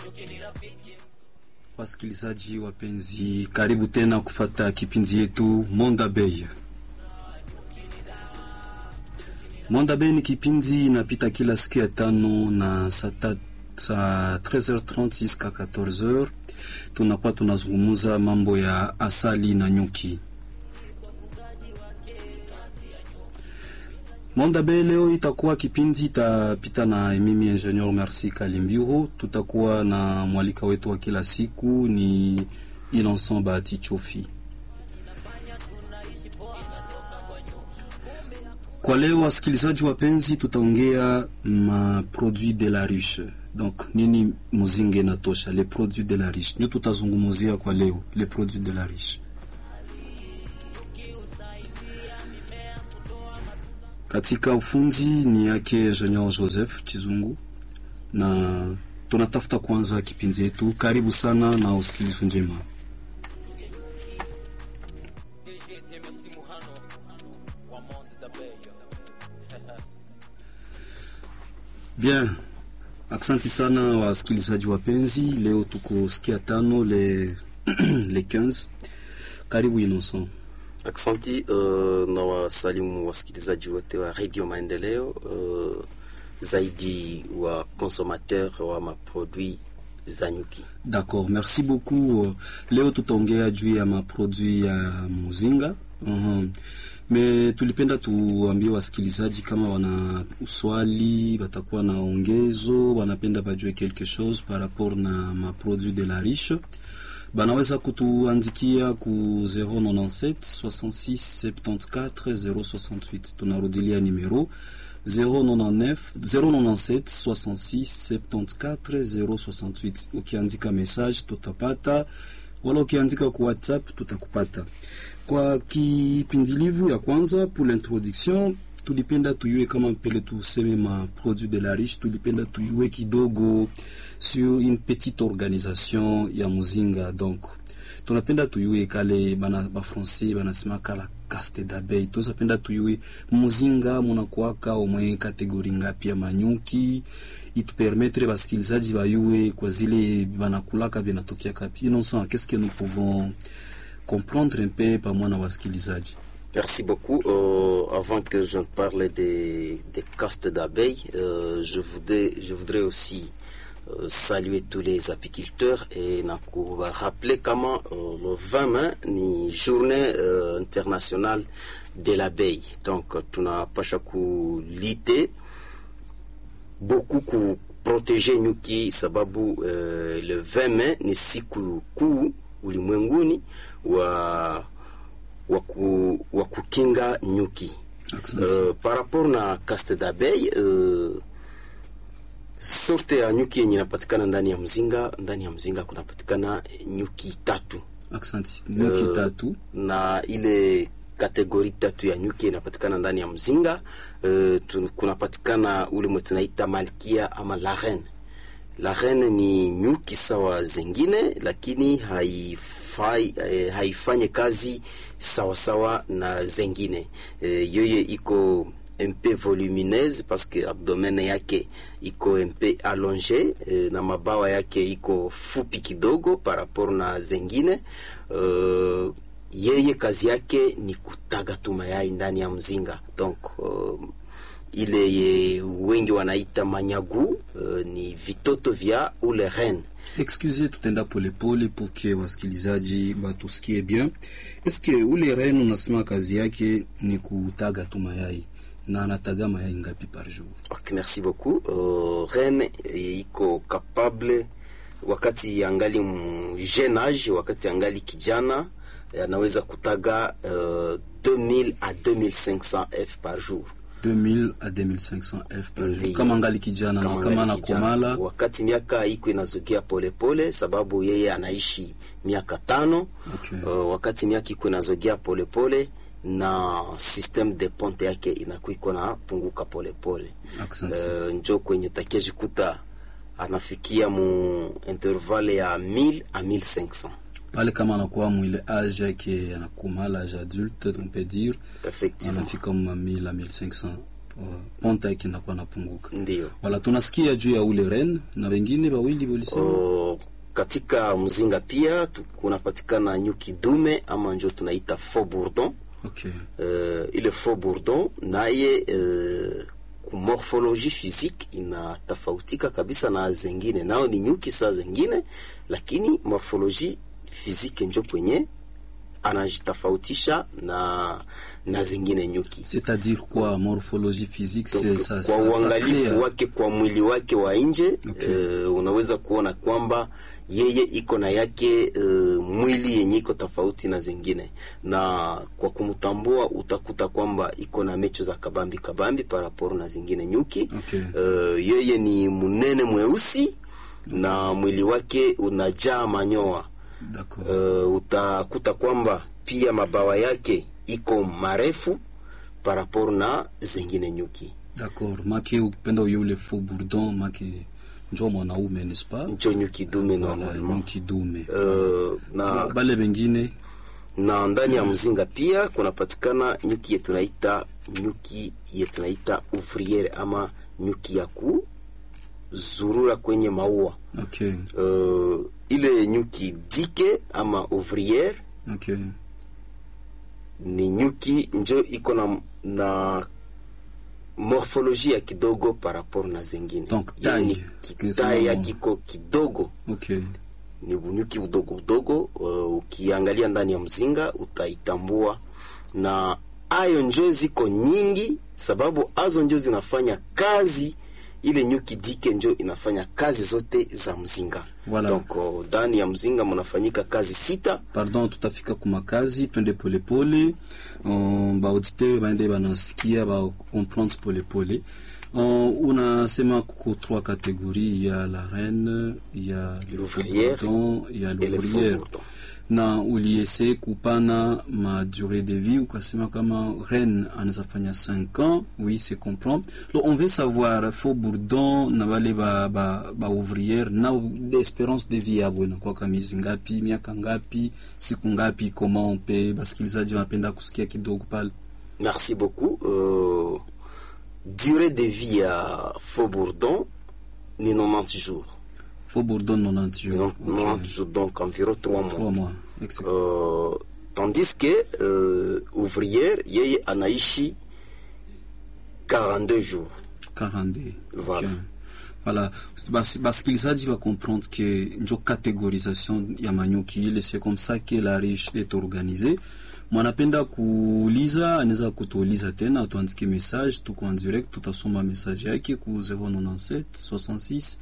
Wasikilizaji wapenzi, karibu tena kufata kipindi yetu Monda Bay. Monda Bay ni kipindi inapita kila siku ya tano na saa 13h30 jusqu'à 14h. Tunakuwa tunazungumuza mambo ya asali na nyuki. Monda Bay leo itakuwa kipindi itapita na mimi Engineer Merci Kalimbiru. Tutakuwa na mwalika wetu wa kila siku ni Innocent Bahati Chofi. Kwa leo wasikilizaji wapenzi, tutaongea ma produit de la riche. Donc nini muzinge natosha, les produits de la riche ndio tutazungumzia kwa leo, les produits de la riche. Katika ufundi ni yake Engineer Joseph Chizungu, na tunatafuta kwanza kipindi yetu. Karibu sana na usikilivu njema. Bien, aksanti sana wasikilizaji wapenzi. Leo tuko sikia tano le le 15. Karibu Innocent. Aksanti uh, na wasalimu wasikilizaji wote wa Radio Maendeleo uh, zaidi wa consommateur wa maproduit za nyuki. D'accord, merci beaucoup. Leo tutaongea juu ya maproduit ya muzinga. uh-huh. Me tulipenda tuambie wasikilizaji kama wana uswali, watakuwa na ongezo, wanapenda bajue quelque chose par rapport na maproduit de la riche banaweza kutuandikia ku 097 66 74 068. Tunarudilia numero 099 097 66 74 068. Ukiandika message tutapata, wala ukiandika ku WhatsApp tutakupata. Kwa kipindilivu ya kwanza, pour l'introduction, tulipenda tuyue kama mpele tuseme ma produit de la riche, tulipenda tuyue kidogo sur une petite organisation ya muzinga. Donc tunapenda tuyue kale bana ba français banasema kala caste d'abeille, tunapenda tuyue muzinga munakuwaka omwe kategori ngapi ya manyuki itupermettre basikilizaji bayue kwa zile banakulaka binatokea kapi. Innocent, qu'est-ce que nous pouvons comprendre un peu pamoja na wasikilizaji? Merci beaucoup. Euh, avant que je ne parle des, des castes d'abeilles, euh, je, voudrais, je voudrais aussi euh, saluer tous les apiculteurs et na rappeler comment euh, le 20 mai ni journée euh, internationale de l'abeille. Donc tunapasha kulite beaucoup ku protéger nyuki sababu euh, le 20 mai ni siku kuu ulimwenguni wa wa kukinga nyuki. Uh, par rapport na caste d'abeille uh, sorte ya nyuki yenye inapatikana ndani ya mzinga, ndani ya mzinga kunapatikana nyuki tatu. Aksanti. Nyuki uh, tatu na ile kategori tatu ya nyuki inapatikana ndani ya mzinga uh, kunapatikana ule mwe tunaita malkia ama la reine. La reine ni nyuki sawa zengine, lakini haifai, eh, haifanye kazi sawa sawa na zengine eh, yoye iko mpe volumineuse parce que abdomen yake iko mpe allonge eh, na mabawa yake iko fupi kidogo par rapport na zengine uh, yeye kazi yake ni kutaga tu mayai ndani ya mzinga donc uh, ile ye wengi wanaita manyagu uh, ni vitoto vya ule reine Excusez, tutenda polepole pour que wasikilizaji batusikie bien. Eske ule reine unasema kazi yake ni kutaga tu mayai na anataga mayai ngapi par jour? Okay, merci beaucoup. Uh, reine iko capable wakati angali jeune age, wakati angali kijana anaweza kutaga uh, 2000 à 2500 f par jour. 2000 à 2500 f par jour kama ngali kijana na kama anakomala, wakati miaka iko inazogea polepole, sababu yeye anaishi miaka tano. Okay. Uh, wakati miaka iko inazogea polepole na system de ponte yake inakuwa iko na punguka polepole Asante. uh, njo kwenye takejikuta anafikia mu intervalle ya 1000 à 1500 pale kama anakuwa mwile age yake anakomala age adulte on peut dire effectivement anafika ma 1000 à 1500 uh, ponta yake inakuwa napunguka. Ndio. Wala tunasikia juu ya ule ren na wengine wawili walisema O, katika mzinga pia tu- kunapatikana nyuki dume ama njo tunaita faux bourdon. okay. Uh, ile faux bourdon naye uh, kumorphologie physique inatofautika kabisa na zengine, nao ni nyuki saa zengine, lakini morphologie physique njo kwenye anajitofautisha na na zingine nyuki C'est-à-dire quoi morphologie physique c'est Donc, ça, kwa ça, ça uangalifu crée, wake kwa mwili wake wa nje Okay. eh, unaweza kuona kwamba yeye iko na yake eh, mwili yenye iko tofauti na zingine, na kwa kumtambua utakuta kwamba iko na mecho za kabambi kabambi paraporo na zingine nyuki Okay. Eh, yeye ni mnene mweusi na mwili wake unajaa manyoa D'accord. uh, utakuta kwamba pia mabawa yake iko marefu parapor na zengine nyuki D'accord. Make ukipenda yule faux bourdon make njo mwanaume n'est-ce pas? njo nyuki dume Voilà, normalement nyuki dume. uh, na, Bale bengine na ndani ya mzinga pia kunapatikana nyuki ye tunaita nyuki ye tunaita ouvriere ama nyuki ya kuzurura kwenye maua okay. uh, ile nyuki dike ama ouvriere Okay. ni nyuki njo iko na, na morfolojia kidogo par rapport na zingine Donc, Yani taille. kitaye ya Kesema- kiko kidogo Okay. ni bunyuki udogo udogo uh, ukiangalia ndani ya mzinga utaitambua na ayo njo ziko nyingi sababu azo njo zinafanya kazi ile nyuki dike njo inafanya kazi zote za mzinga Voilà. donc uh, ndani ya mzinga mnafanyika kazi sita Pardon, tutafika kumakazi, twende polepole. Uh, baauditeur baende banasikia ba comprendre polepole. Uh, unasema kuko trois catégories, il y a la reine, il y a le L'ouvrière bourdon, il y a et le l'ouvrière. faux-bourdon. na uliese kupana ma durée de vie ukasema kama reine anaweza fanya 5 ans oui c'est comprend donc on veut savoir faux bourdon na wale ba, ba, ba ouvrière na espérance de vie yabo inakuwa miezi ngapi miaka ngapi siku ngapi comment on peut basikilizaji wanapenda kusikia kidogo pale Merci beaucoup. Euh, durée de vie à Faux Bourdon, ni 90 jours. faux bourdon 90 jours Donc, 90 jours, donc environ 3 mois. 3 mois exact. Euh, tandis que euh, ouvrière, yeye anaishi 42 jours. 42 Voilà. Okay. Voilà. Bas- basikilizaji va comprendre que njo catégorisation ya manyuki ile c'est comme ça que la riche est organisée mwanapenda kuuliza anaweza kutuuliza tena atuandike message tuko en direct tutasoma message yake ku 097 66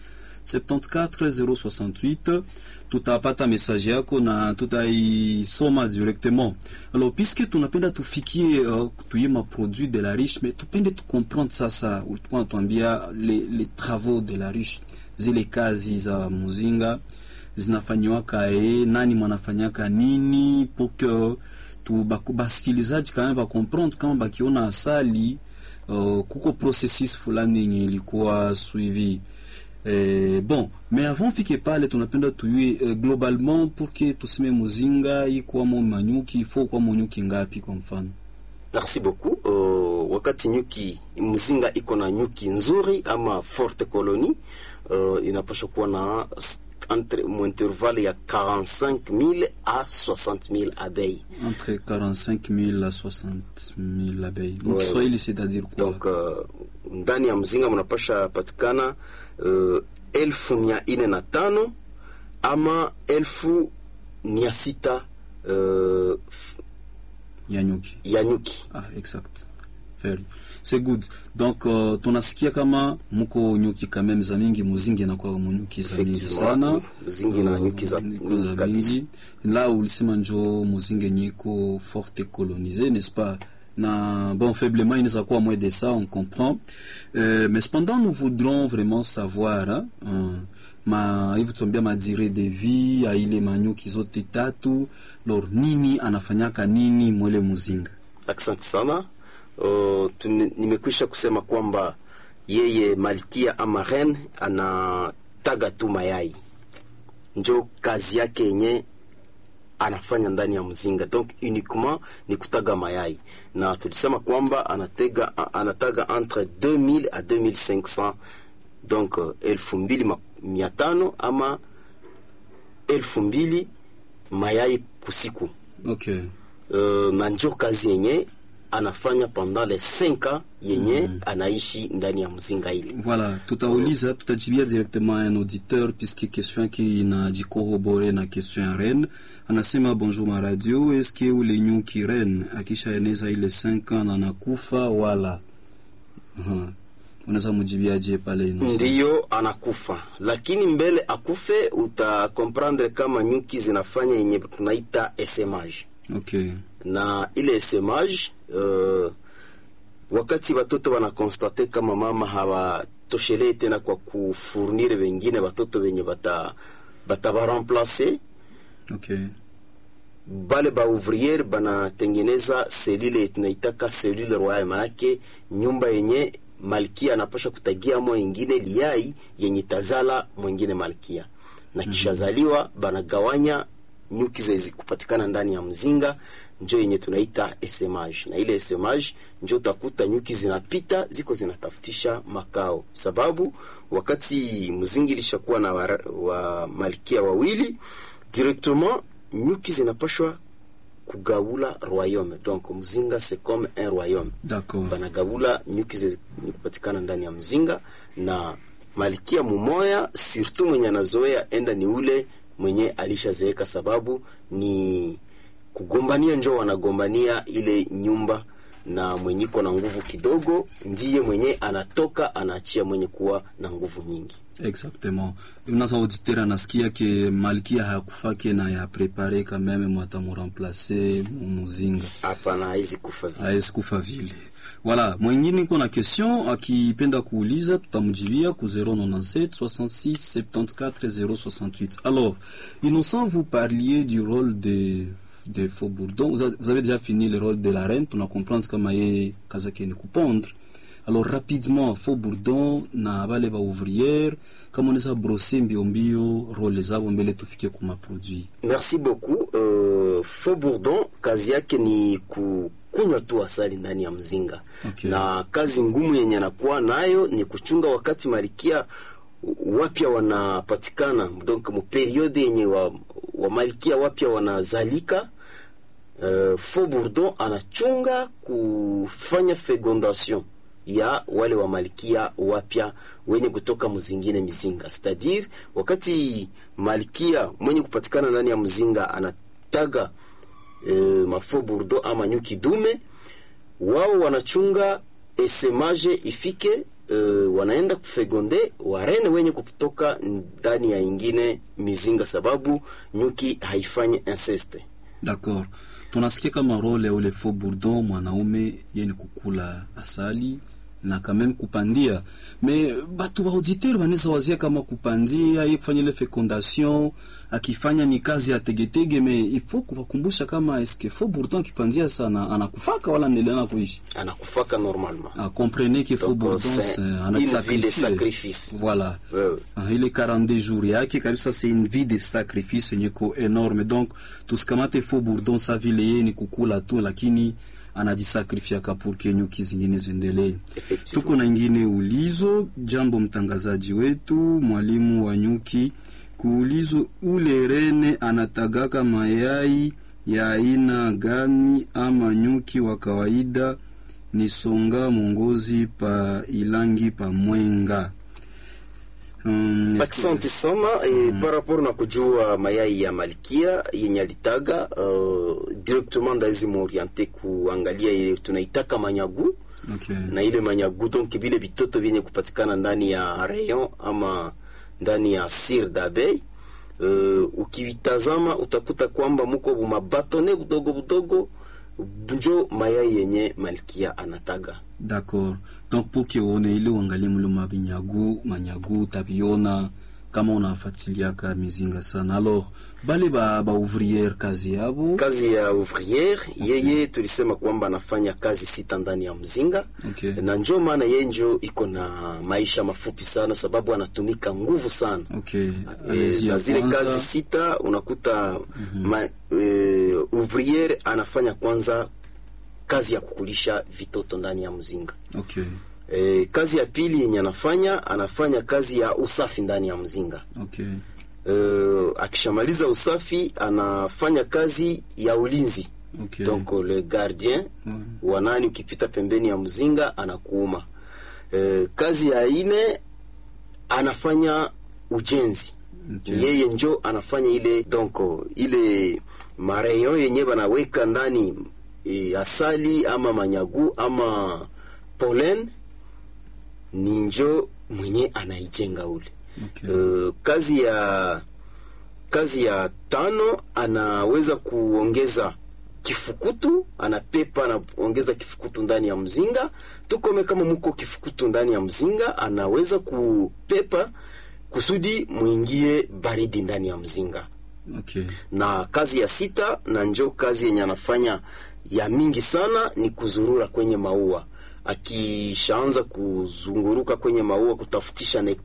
74 068 tutapata message yako na tutaisoma directement alors puisque tunapenda tufikie uh, tuye maproduit de la riche mais tupende tucomprendre sasa ulikuwa natuambia les, les travaux de la riche zile kazi za muzinga zinafanyiwaka e nani mwanafanyaka nini pour que tu baku- basikilizaji kama bacomprendre kama bakiona asali uh, kuko processus fulani yenye ilikuwa suivi Eh, bon mais avant fike pale tunapenda tuyue eh, globalement pour que tuseme muzinga ikwamo manyuki ifo kwa nyuki ngapi kwa mfano Merci beaucoup. Uh, wakati nyuki mzinga iko na nyuki nzuri ama forte colonie uh, inapaswa kuwa na s- entre mu intervalle ya 45000 à 60000 abeilles. entre 45 000 à 60 000 abeilles donc Ouais, Kiswahili c'est-à-dire quoi Donc uh, ndani ya mzinga mnapasha patikana uh, elfu mia ine na tano ama elfu mia sita uh, f- ya nyuki ya nyuki. ah exact very c'est good donc uh, tunasikia kama muko nyuki quand même za mingi muzingi inakuwa munyuki za mingi Effectivement, sana muzingi na Uh, nyuki za nyuki mingi za kabisa. mingi. la ulisema njo muzingi yenye iko forte colonisé n'est-ce pas na bon faiblement inaweza kuwa moins de ça on comprend euh, mais cependant nous voudrons vraiment savoir hein, uh, ma hivi tuambia madire de vie ya ile manyuki zote tatu lor nini anafanyaka nini mwele muzinga Asante sana. Uh, tuni- nimekwisha kusema kwamba yeye malkia ama reine anataga tu mayai, njo kazi yake yenye anafanya ndani ya mzinga donc uniquement ni kutaga mayai na tulisema kwamba anatega a- anataga entre 2000 à 2500 donc uh, elfu mbili ma- mia tano ama elfu mbili mayai kusiku okay uh, na njo kazi yenye anafanya pendant les 5 ans yenye anaishi ndani ya mzinga ile Voilà, tutauliza tutajibia directement un auditeur puisque question yake inajikorobore na question ya Ren. Anasema bonjour ma radio, eske ule nyuki Ren akishaeneza ile 5 ans na nakufa wala? Aha. Unaweza mujibiaje pale ino? ndiyo anakufa, lakini mbele akufe utakomprendre kama nyuki zinafanya yenye tunaita esemage Okay. na ile esemage uh, wakati watoto wanakonstate kama mama hawatoshelee tena kwa kufurnire wengine watoto wenye bata batabaremplace Okay. bale ba ouvriere banatengeneza selule tunaitaka selule royale, manake nyumba yenye malkia anapasha kutagia mo ingine liai yenye tazala mwingine malkia, na kishazaliwa banagawanya nyuki zezi kupatikana ndani ya mzinga, njo yenye tunaita esemage, na ile esemage njo utakuta nyuki zinapita ziko zinatafutisha makao, sababu wakati mzingi ilishakuwa na wa, wa malkia wawili directement nyuki zinapashwa kugawula royaume donc mzinga c'est comme un royaume D'accord. banagabula nyuki zenye kupatikana ndani ya mzinga na malkia mumoya surtout mwenye anazoea enda ni ule mwenye alishazeeka sababu ni kugombania njo wanagombania ile nyumba na mwenye iko na nguvu kidogo ndiye mwenye anatoka anaachia mwenye kuwa na nguvu nyingi Exactement. Unasa auditeur anasikia ke malkia hakufake na ya prepare quand même mwata muremplace muzinga. hapana haizi kufa vile. hawezi kufa vile. Voilà, mwingine iko na question akipenda kuuliza tutamjibia ku 097 66 74 068. Alors, Innocent, vous parliez du rôle de de Faubourdon. Vous, a- vous avez déjà fini le rôle de la reine, tuna comprendre kama yeye kazi yake ni kupondre. Alors rapidement, Faubourdon na bale ba ouvrière, kama unaweza brosser mbio mbio role zao mbele tufike kuma produit. Merci beaucoup. Uh, Faux Bourdon kazi yake ni kukunywa tu asali ndani ya mzinga Okay. na kazi ngumu yenye anakuwa nayo ni kuchunga wakati malikia wapya wanapatikana, donc mu periode yenye wa, wa malikia wapya wanazalika. Uh, Faux Bourdon anachunga kufanya fecondation ya wale wa malkia wapya wenye kutoka mzingine mizinga, c'est-à-dire wakati malkia mwenye kupatikana ndani ya mzinga anataga e, mafo burdo ama nyuki dume, wao wanachunga esemage ifike e, wanaenda kufegonde warene wenye kutoka ndani ya ingine mizinga, sababu nyuki haifanyi inceste. D'accord. Tunasikia kama role ya ule faux bourdon mwanaume yeni kukula asali na quand même kupandia me batu ba auditeur banaweza wazia kama kupandia ye kufanya ile fecondation akifanya ni kazi ya tegetege me ifo kuwakumbusha kama eske faux bourdon akipandia sana anakufaka wala endelea na kuishi Anakufaka normalement. ah, comprenez que faux Donc, bourdon c'est c'est une vie de anasacrifice sacrifice. voilà Wewe. Ah, ile 42 jours yake kabisa c'est une vie de sacrifice yenye ko enorme donc tusikamate faux bourdon sa vile yeye ni kukula tu lakini anajisakrifia pour que nyuki zingine ziendelee Effectivement. tuko na ingine ulizo jambo mtangazaji wetu mwalimu wa nyuki kuulizo ule rene anatagaka mayai ya aina gani ama nyuki wa kawaida ni songa mongozi pa ilangi pa mwenga Um, Asante sana e, par rapport na kujua mayai ya malkia yenye alitaga uh, directement ndawezi muoriente kuangalia ile tunaitaka manyagu okay. na ile manyagu donc vile vitoto vyenye kupatikana ndani ya rayon ama ndani ya sir d'abeille uh, ukivitazama utakuta kwamba muko bumabatone budogo budogo njo mayai yenye malkia anataga D'accord. Donc pour que uone ile uangalie mlo mabinyagu manyagu utaviona kama unafatiliaka mizinga sana alors bale ba, ba ouvrière kazi yabo kazi ya ouvrière yeye tulisema kwamba anafanya kazi sita ndani ya mzinga Okay. na njo maana yeye njo iko na maisha mafupi sana sababu anatumika nguvu sana okay Eh, Allez-y, na ya zile kwanza. kazi sita unakuta ma, e, ouvrière anafanya kwanza kazi ya kukulisha vitoto ndani ya mzinga okay e, kazi ya pili yenye anafanya anafanya kazi ya usafi ndani ya mzinga okay e, akishamaliza usafi anafanya kazi ya ulinzi okay donc le gardien Mm. wanani ukipita pembeni ya mzinga anakuuma e, kazi ya ine anafanya ujenzi Okay. yeye njo anafanya ile donc ile mareyon yenye banaweka ndani e, asali ama manyagu ama pollen ni njo mwenye anaijenga ule okay uh, kazi ya kazi ya tano anaweza kuongeza kifukutu anapepa anaongeza kifukutu ndani ya mzinga tukome kama muko kifukutu ndani ya mzinga anaweza kupepa kusudi mwingie baridi ndani ya mzinga okay na kazi ya sita na njo kazi yenye anafanya ya mingi sana ni kuzurura kwenye maua akishaanza kuzunguruka kwenye maua kutafutisha